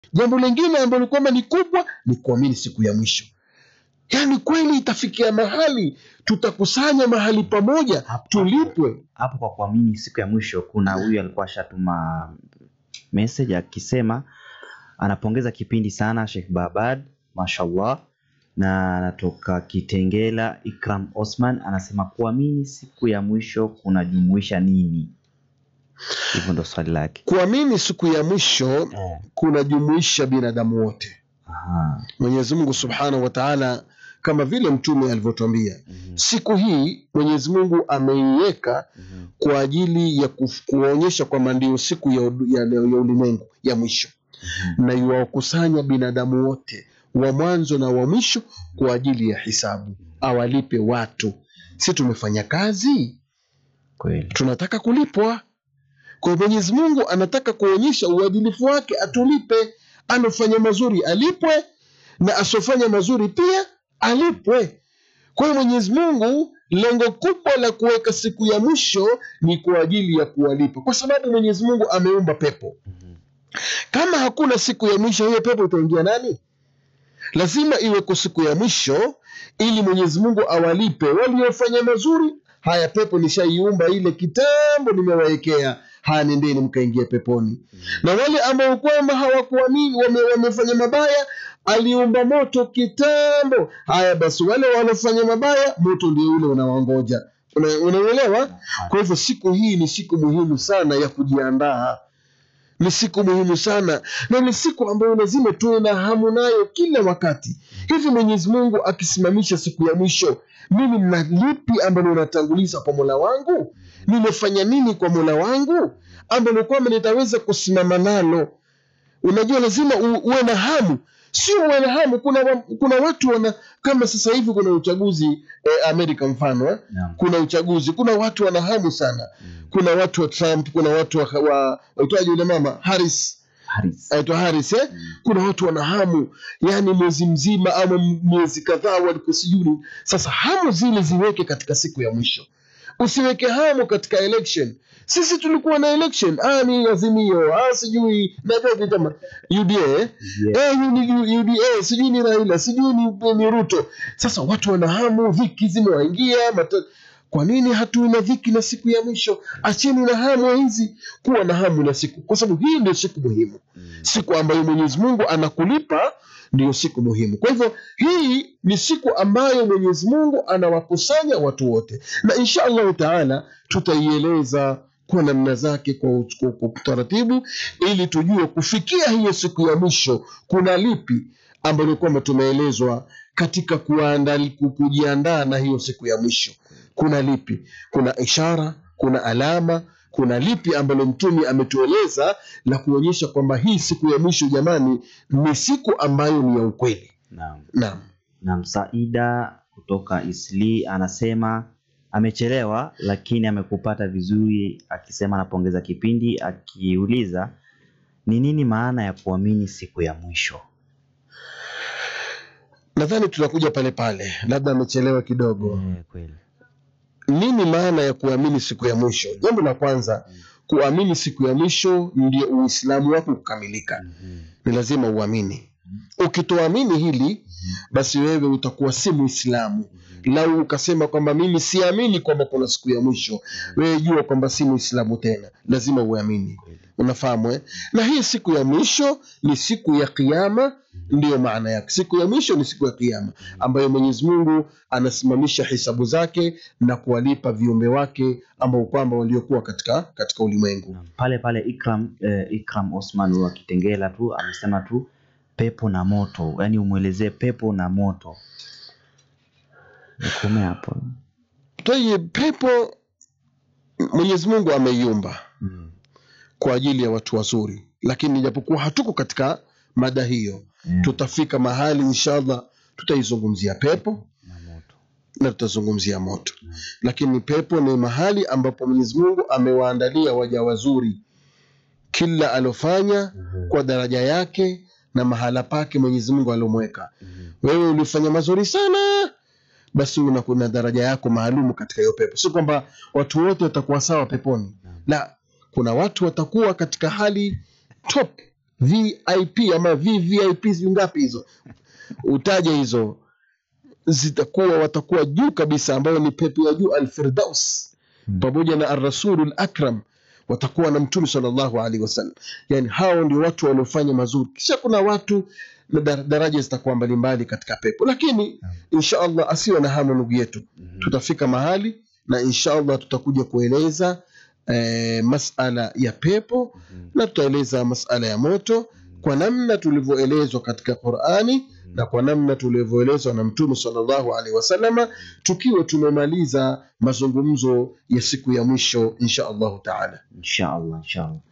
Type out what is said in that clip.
jambo lingine ambalo kwamba ni kubwa ni kuamini siku ya mwisho yaani kweli itafikia mahali tutakusanya mahali pamoja Hapo- tulipwe hapo kwa kuamini siku ya mwisho kuna huyu alikuwa ashatuma message akisema anapongeza kipindi sana Sheikh Babad mashallah na anatoka Kitengela Ikram Osman anasema kuamini siku ya mwisho kunajumuisha nini hivyo ndo swali lake kuamini siku ya mwisho eh. kunajumuisha binadamu wote Aha. mwenyezi mungu subhanahu wa taala kama vile mtume alivyotwambia Mhm. siku hii mwenyezi mungu ameiweka Mhm. kwa ajili ya kuf- kuonyesha kwamba ndio siku ya, udu- ya, ya ulimwengu ya mwisho Mhm. na iwawakusanya binadamu wote wa mwanzo na wa mwisho kwa ajili ya hisabu awalipe watu si tumefanya kazi kweli tunataka kulipwa kwa hiyo mwenyezi mungu anataka kuonyesha uadilifu wake atulipe anafanya mazuri alipwe na asiofanya mazuri pia alipwe kwa hiyo mwenyezi mungu lengo kubwa la kuweka siku ya mwisho ni kwa ajili ya kuwalipa kwa sababu mwenyezi mungu ameumba pepo Mhm. kama hakuna siku ya mwisho hiyo pepo itaingia nani lazima iweko siku ya mwisho ili mwenyezi mungu awalipe waliofanya mazuri haya pepo nishaiumba ile kitambo nimewawekea haya nendeni mkaingia peponi na wale ambao kwamba hawakuamini wame, wamefanya mabaya aliumba moto kitambo haya basi wale wanaofanya mabaya moto ndio ule unawangoja Una- unaelewa kwa hivyo siku hii ni siku muhimu sana ya kujiandaa ni siku muhimu sana na ni siku ambayo lazima tuwe na hamu nayo kila wakati hivi mwenyezi mungu akisimamisha siku ya mwisho mimi na lipi ambalo natanguliza kwa mola wangu nimefanya nini kwa mola wangu ambalo kwamba nitaweza kusimama nalo unajua lazima u, uwe na hamu sio uwe na hamu kuna, wa- kuna watu wana kama sasa hivi kuna uchaguzi eh, amerika mfano eh? Naam. kuna uchaguzi kuna watu wana hamu sana Mhm. kuna watu wa trump kuna watu wa, wa waitwaje yule mama harris Haris. aitwa haris eh? kuna watu wana hamu yani mwezi mzima ama m- miezi kadhaa walikuwa sijui sasa hamu zile ziweke katika siku ya mwisho usiweke hamu katika election sisi tulikuwa na election ah, ni azimio ah, sijui najua vitama uda eh? Yeah. Eh, ni- ni UDA sijui ni Raila sijui ni, ni Ruto. Sasa watu wana hamu, dhiki zimewaingia. mata- Kwa nini hatuwi na dhiki na siku ya mwisho? Acheni na hamu hizi, kuwa na hamu na siku, kwa sababu hii ndio siku muhimu, Mhm. siku ambayo Mwenyezi Mungu anakulipa ndiyo siku muhimu. Kwa hivyo hii ni siku ambayo Mwenyezi Mungu anawakusanya watu wote, na insha Allahu taala tutaieleza kwa namna zake kwa, ut- kwa, kwa utaratibu ili tujue kufikia hiyo siku ya mwisho kuna lipi ambalo kwamba tumeelezwa katika kuandali, ku- kujiandaa na hiyo siku ya mwisho kuna lipi kuna ishara kuna alama kuna lipi ambalo mtume ametueleza la kuonyesha kwamba hii siku ya mwisho jamani ni siku ambayo ni ya ukweli Naam. naam na Msaida kutoka Isli anasema amechelewa lakini amekupata vizuri, akisema anapongeza kipindi, akiuliza ni nini maana ya kuamini siku ya mwisho. nadhani tunakuja pale pale labda amechelewa kidogo Eh, kweli. nini maana ya kuamini siku ya mwisho jambo la kwanza kuamini siku ya mwisho ndio uislamu wako kukamilika Mhm. ni lazima uamini ukitoamini hili basi wewe utakuwa si muislamu lau ukasema kwamba mimi siamini kwamba kuna siku ya mwisho wewe jua kwamba si muislamu tena lazima uamini Kweli. unafahamu eh? na hii siku ya mwisho ni siku ya kiama ndiyo maana yake siku ya mwisho ni siku ya kiama ambayo mwenyezi mungu anasimamisha hisabu zake na kuwalipa viumbe wake ambao kwamba waliokuwa katika katika ulimwengu Naam. Pale pale Ikram, eh, Ikram Osman wa Kitengela tu amesema tu pepo na moto, yaani umwelezee pepo na moto. Nikome hapo. twaye pepo mwenyezi mungu ameiumba Mm. kwa ajili ya watu wazuri lakini japokuwa hatuko katika mada hiyo Mm. tutafika mahali inshallah tutaizungumzia pepo Na moto. na tutazungumzia moto Mm. lakini pepo ni mahali ambapo mwenyezi mungu amewaandalia waja wazuri kila alofanya Mhm. kwa daraja yake na mahala pake mwenyezi mungu aliomweka Mhm. wewe ulifanya mazuri sana basi una kuna daraja yako maalumu katika hiyo pepo si kwamba watu wote watakuwa sawa peponi Naam. la kuna watu watakuwa katika hali top vip ama vvip sijui ngapi hizo utaje hizo zitakuwa watakuwa juu kabisa ambayo ni pepo ya juu alfirdaus Mm. pamoja na arrasulu lakram watakuwa na mtume salllahu alaihi wasallam yani hao ndio watu waliofanya mazuri kisha kuna watu na dar- daraja zitakuwa mbalimbali katika pepo lakini insha allah asiwe na hamu ndugu yetu tutafika mahali na insha allah tutakuja kueleza eh, masala ya pepo na tutaeleza masala ya moto kwa namna tulivyoelezwa katika qurani na kwa namna tulivyoelezwa na mtume salllahu alaihi wasalama tukiwa tumemaliza mazungumzo ya siku ya mwisho insha allahu taala insha allah insha allah